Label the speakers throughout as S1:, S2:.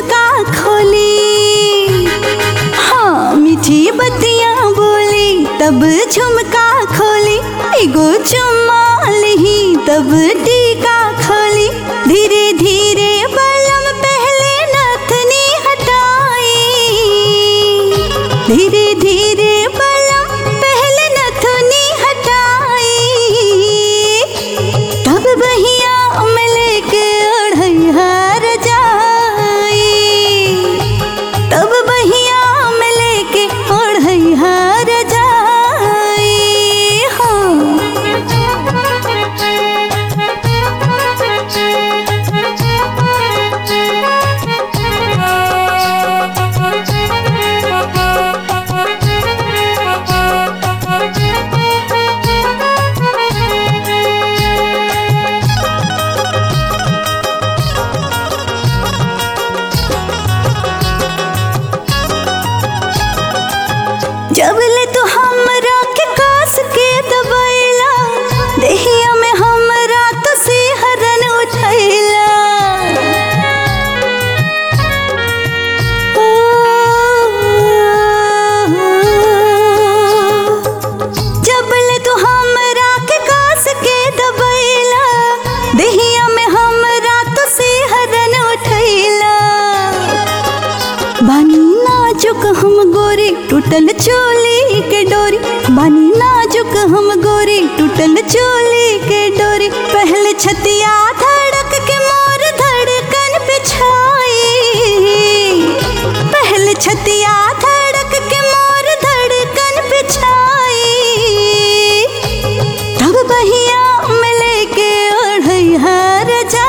S1: झुमका खोली हाँ मीठी बत्तियां बोली तब झुमका खोली एगो चुम्मा लही तब टीका खोली धीरे धीरे बलम पहले नथनी हटाई धीरे धीरे बलम पहले नथनी हटाई तब बहिया में लेके ओढ़ैहर जाई तब बहिया में लेके ओढ़ैहर जाई जब ले तू हमरा के कास के दबैला देहिया में हमरा तो सिहरन उठैला जब ले तू हमरा के कास के दबैला देहिया में हमरा तो सिहरन उठैला बानी नाजुक हम गोरी टूटल चोली के डोरी बानी नाजुक हम गोरी टूटल चोली के डोरी पहले छतिया धड़क के मोर धड़कन पे छाई पहले छतिया धड़क के मोर धड़कन पे छाई तब बहिया में लेके ओढ़ैहर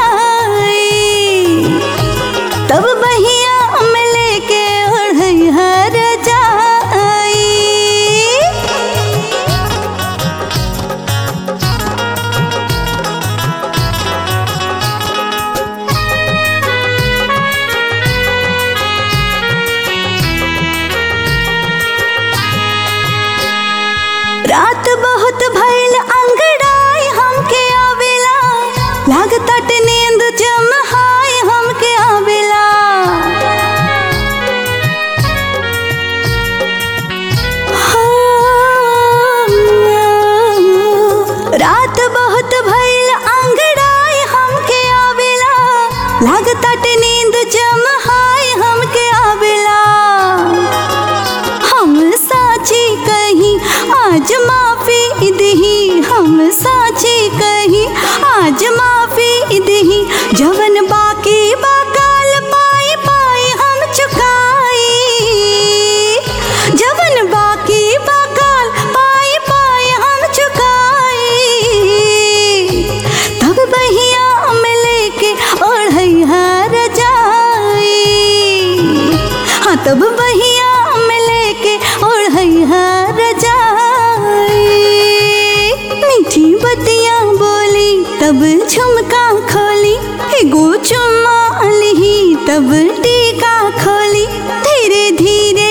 S1: जाई तब बहिया में लेके ओढ़ैहर जाई रात बहुत भइल अंगड़ाई हमके आवेला लागत नींद जमहाई हमके आवेला हाँ, रात बहुत भइल अंगड़ाई हमके आवेला लागत नींद जमहाई हमके आवेला हम साची कहीं आज माफी दही हम साची कहीं आज माफी दही जवन बाकी बाकाल पाई पाई हम चुकाई जवन बाकी बाकाल पाई पाई हम चुकाई तब बहिया में लेके ओढ़ैहर जाई हाँ तब बहिया में लेके ओढ़ैहर जाई मीठी बत्तियां बोली तब झुमका खोली एगो चुम्मा लही तब टीका खोली धीरे धीरे